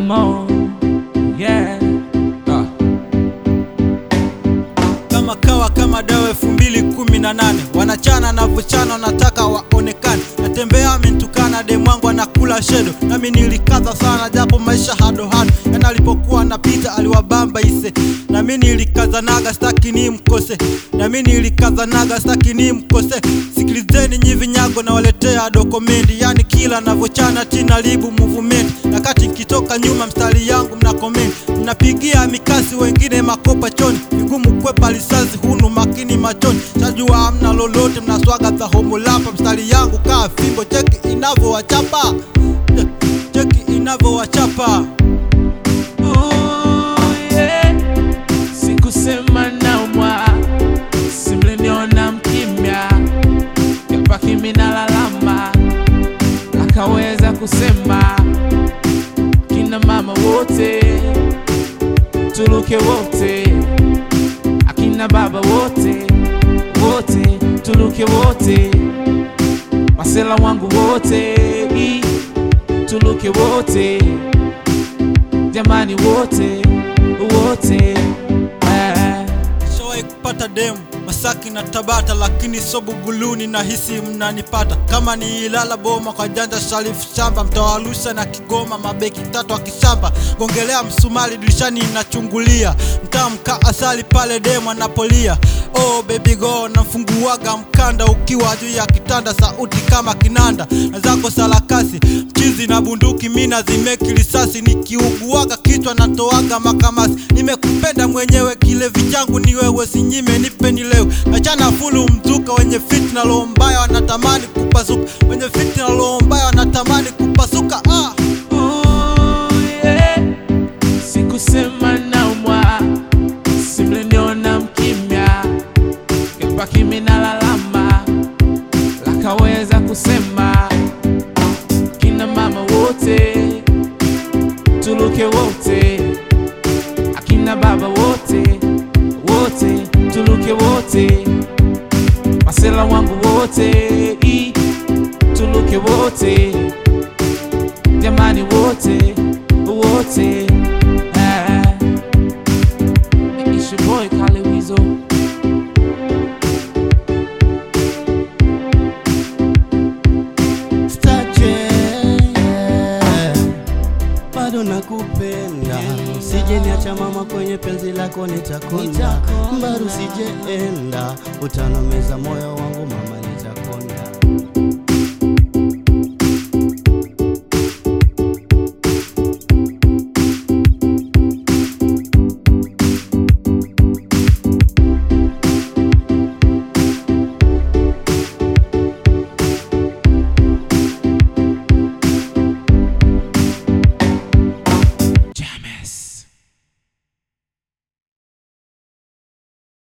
more. Yeah. Ah. kama kawa kama dawa elfu mbili kumi na nane wanachana na vuchana wanataka waonekane natembea amentukana demwangu anakula shedo nami nilikaza sana japo maisha hado hado yana alipokuwa napita aliwabamba ise nami nilikazanaga staki ni mkose nami nilikazanaga staki ni mkose sikilizeni nyi vinyago na waletea dokomendi yani kila navochana tina libu movement nakati nkitoka nyuma mstari yangu mna komenti mnapigia mikasi wengine makopa choni vigumu kwepa risasi hunu makini machoni chajua hamna lolote mnaswaga za homolapa mstari yangu kaa fimbo cheki inavowachapa Eh, cheki inavowachapa Oh, yeah. Sikusema naumwa, simliniona mkimya, kapa kimi nalalama, akaweza kusema kina mama wote tuluke wote, akina baba wote wote tuluke wote, masela wangu wote i, tuluke wote jamani wote wote eh. Nishawahi kupata demu Masaki na Tabata, lakini so Buguluni na hisi mnanipata. Kama ni Ilala Boma kwa janja Sharifu shamba, mtawalusha na Kigoma mabeki tatu akishamba, gongelea msumari dirishani inachungulia, mtamka asali pale demu anapolia. Oh baby go, nafunguaga mkanda ukiwa juu ya kitanda, sauti kama kinanda na zako sarakasi, mchizi na bunduki mina zimeki risasi, nikiuguaga kichwa natoaga makamasi. Nimekupenda mwenyewe, kilevi changu ni wewe, sinyime nipe ni leo. Achana fulu mzuka, wenye fitna roho mbaya wanatamani kupasuka, wenye fitna roho mbaya wanatamani kupasuka. Ah. Oh, yeah. sikusema naumwa simliniona mkimya kapa kimi nalalama lakaweza kusema kina mama wote tuluke wote akina baba wote wote tuluke wote masela wangu wote i, tuluke wote jamani wote wote eh. It's your boy Kale Weasel. Stache, bado nakupenda, usije niacha mama, kwenye penzi lako nitakonda, mbaru sijeenda, utanomeza moyo wangu mama